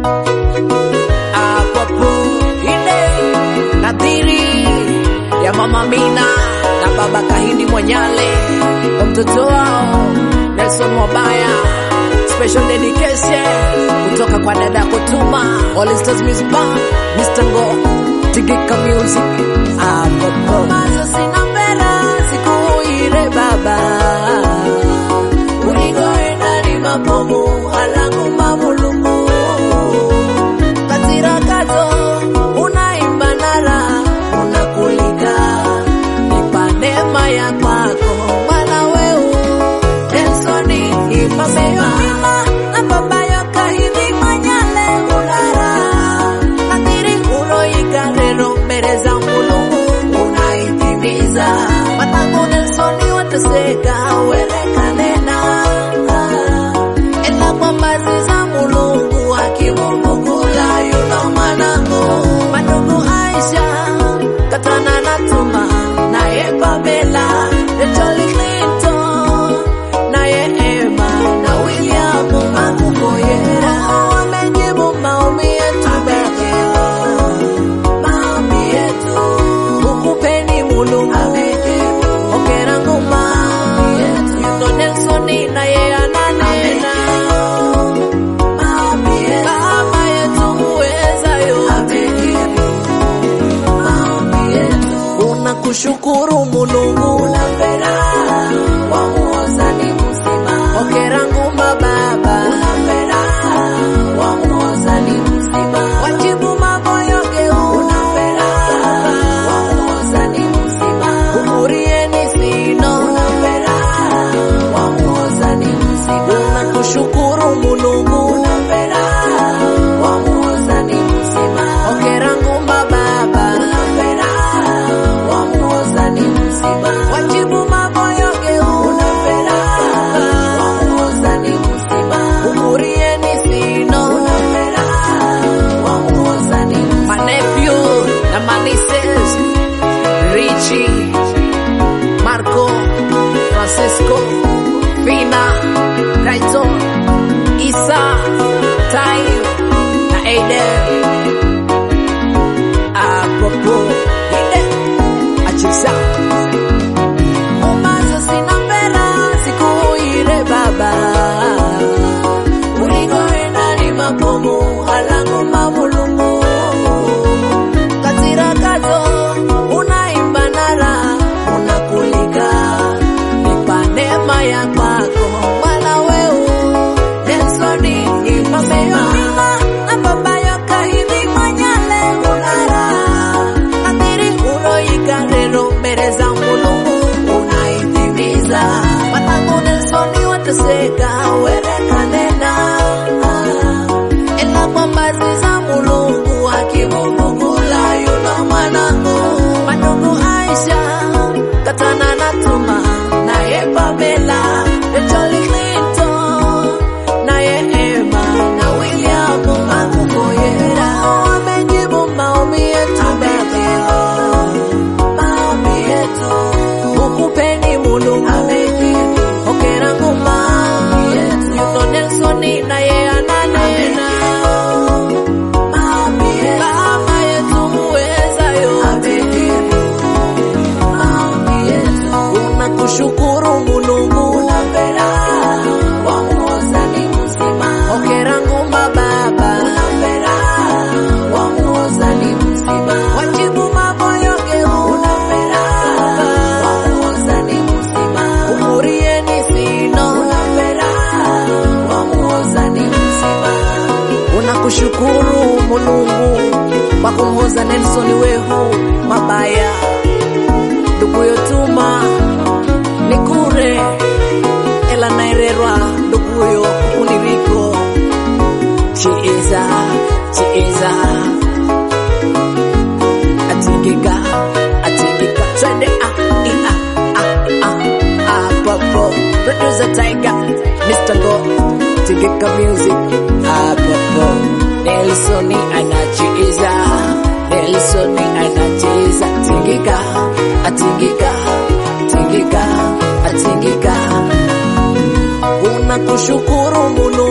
Akwapo ine nadhiri ya mama Mina na baba Kahindi Mwanyale kwa mtoto wao Nelson Mwabaya, special dedication kutoka kwa dada Kutuma, All Stars Music Band, Mr. Ngo, Tigika Music. Akwapo mazo sina mbera siku ile baba uligoenda ni mabomu alangu mamulumu katira kazo unaimba nara unakulika nipa neema ya kwako mwana weu Nelsoni ipasema na baba yoka hivi manyale ulara nadhiri uloika rero mbele za mulungu unaitimiza matangu Nelsoni wateseka werekanena ela kwa mbazi za mulungu akimuvugula yuno mwanangu madogo Aisha katana na Tuma naye Pamela Rachel Clinton naye Emma na William Akuboyera wamejibu maombi yetu Baba maombi yetu ukupeni mulungu ongera ngoma yuno Nelson naye ananena Baba yetu muweza yote unakushukuru mulungu unapera wamuoza ni mzima ongera nguma baba unapera wamuoza ni mzima wajibu maboyo geu unapera wamuoza ni mzima umurieni sino unapera wamuoza ni mzima unakushukuru mulungu unapera wamuoza ni mzima ongera nguma baba unapera wamuoza ni mzima wajibu maboyo geu unapera wamuoza ni mzima umurieni sino unapera wamuoza ni mzima manephew na manises Richie Marco Francisco Fina Raito Isa Tayo na Aiden Apopo Ide Achisa Umazo sina mbera siku ile baba Uligoenda ni mabomu halangu mamulungu Katira kazo unaimba nara unakulika nipa neema ya kwako mwana weu Nelsoni ipasema na baba yoka hivi manyale ulara nadhiri uloika rero mbele za mulungu unaitimiza matangu Nelsoni wateseka werekanena ela kwa mbazi za mulungu akimuvugula yuno mwanangu madogo Aisha katana na Tuma naye Pamela Rachel Clinton naye Emma na William Akuboyera wamejibu maombi yetu Baba maombi yetu ukupeni mulungu ongera nguma yuno Nelson naye ananena Baba yetu muweza yote unakushukuru mulungu unapera wamuoza ni mzima ongera nguma baba unapera wamuoza ni mzima wajibu maboyo geu unapera wamuoza ni mzima umurieni sino unapera wamuoza ni mzima unakushukuru mulungu kwa kumhoza Nelson wehu mabaya ndugu yotuma nikure ela naererwa nduguyo kuniriko chieza chieza atingika atingika twende ah i ah ah ah ah popo producer tiger Mr. Go tingika music ah popo Nelson anachieza Nelson anacheza tingika atingika tingika atingika unakushukuru mulu